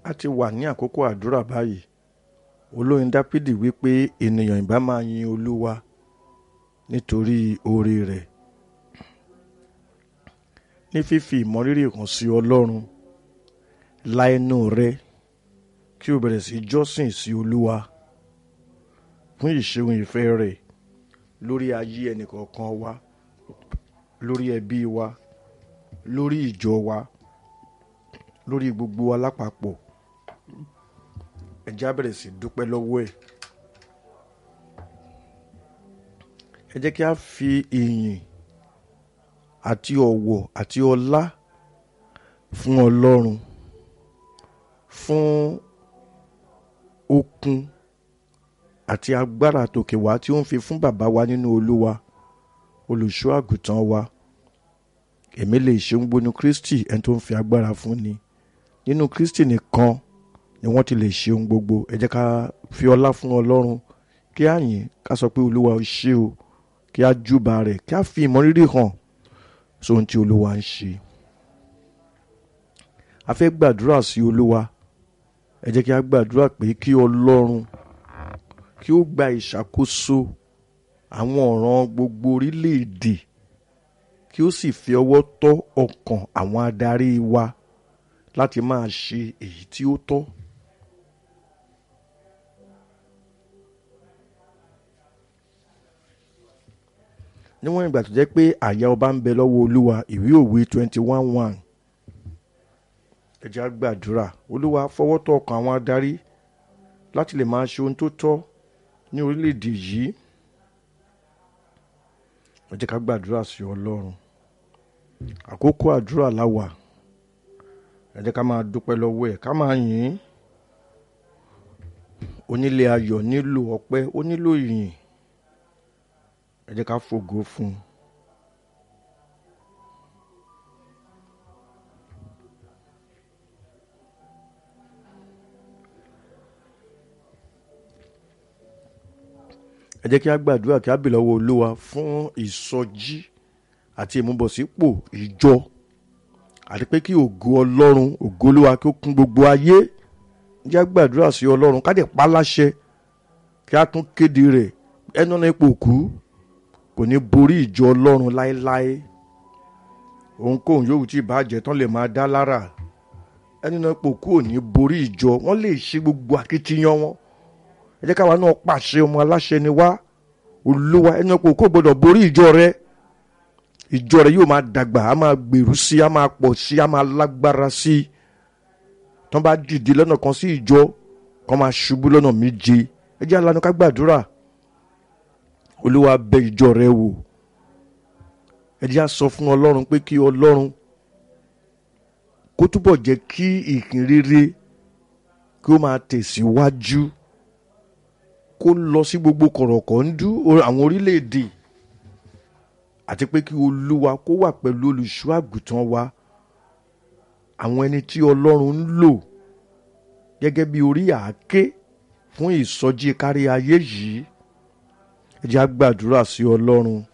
a ti wà ní àkókò àdúrà báyìí olóyin dápídì wípé ènìyàn ìbá máa yin olúwa nítorí oore rẹ̀ ní fífi ìmọrírì hàn sí ọlọ́run la ẹnu rẹ kí o bẹ̀rẹ̀ sí jọ́sìn sí olúwa fún ìṣeun ìfẹ́ rẹ̀ lórí ayé ẹnìkọ̀ọ̀kan wa lórí ẹbí wa lórí ìjọ wa lórí gbogbo wa lápapọ̀ ẹ jẹ́ á bẹ̀rẹ̀ sí dúpẹ́ lọ́wọ́ ẹ̀ ẹ jẹ́ kí a fi ìyìn àti ọ̀wọ̀ àti ọlá fún ọlọ́run fún okun àti agbára tòkè wá tí ó ń fi fún bàbá wa nínú olúwa olùṣọ́ àgùntàn wa èmi lè ṣeun gbónú kristi ẹni tó ń fi agbára fún ni nínú kristi nìkan ni wọ́n ti lè ṣe ohun gbogbo ẹ jẹ́ ká fi ọlá fún ọlọ́run kí á yìn ká sọ pé olúwa ó ṣe o kí á júbà rẹ̀ kí á fi ìmọrírì hàn sóhun tí olúwa ń ṣe a fẹ́ gbàdúrà sí olúwa ẹ jẹ́ kí á gbàdúrà pé kí ọlọ́run kí ó gba ìṣàkóso àwọn ọ̀ràn gbogbo orílẹ̀-èdè kí ó sì fi ọwọ́ tọ́ ọkàn àwọn adarí wa láti máa ṣe èyí tí ó tọ́. níwọ̀n ìgbà tó jẹ́ pé àyà ọba ń bẹ lọ́wọ́ olúwa ìwé òwe twenty one one ẹ jẹ́ á gbàdúrà olúwa fọwọ́ tọ́ ọkàn àwọn adarí láti lè máa ṣe ohun tó tọ́ ní orílẹ̀-èdè yìí ẹ jẹ́ ká gbàdúrà sí ọlọ́run àkókò àdúrà láwà ẹ jẹ́ ká máa dúpẹ́ lọ́wọ́ ẹ̀ ká máa yìn ín onílé ayọ̀ nílò ọpẹ́ ó nílò ìyìn ẹ jẹ́ ká fògo fún un. ẹ jẹ́ kí a gbàdúrà kí a bè lọ́wọ́ olúwa fún ìsọjí àti ìmúbọ̀sípò ìjọ àti pé kí ògo ọlọ́run ògo olúwa kí ó kún gbogbo ayé jẹ́ a gbàdúrà sí ọlọ́run ká dẹ̀ pa láṣẹ kí a tún kéde rẹ̀ ẹnu náà ipò kú kò ní borí ìjọ ọlọ́run láéláé ohunkóhun yòówù tí ìbàjẹ́ tán lè máa dá lára ẹnu náà ipò kú ò ní borí ìjọ wọ́n lè ṣe gbogbo akitiyan wọn ẹ jẹ́ káwa náà pàṣẹ ọmọ aláṣẹ ni wá olúwa ẹnu ipò kú ò gbọdọ̀ borí ìjọ rẹ ìjọ rẹ yóò máa dàgbà á máa gbèrú sí á máa pọ̀ sí á máa lágbára sí tán bá dìde lọ́nà kan sí ìjọ kan máa ṣubú lọ́nà méje ẹ jẹ́ alanu ká gbàdúrà olúwa bẹ ìjọ rẹ wò ẹ jẹ́ á sọ fún ọlọ́run pé kí ọlọ́run kó túbọ̀ jẹ́ kí ìhìn rere kí ó máa tẹ̀síwájú kó lọ sí gbogbo kọ̀rọ̀kọ̀ndú àwọn orílẹ̀-èdè àti pé kí olúwa kó wà pẹ̀lú olùṣọ́ àgùntàn wa àwọn ẹni tí ọlọ́run ń lò gẹ́gẹ́ bí orí àáké fún ìsọjí kárí ayé yìí ẹ jẹ́ á gbàdúrà sí ọlọ́run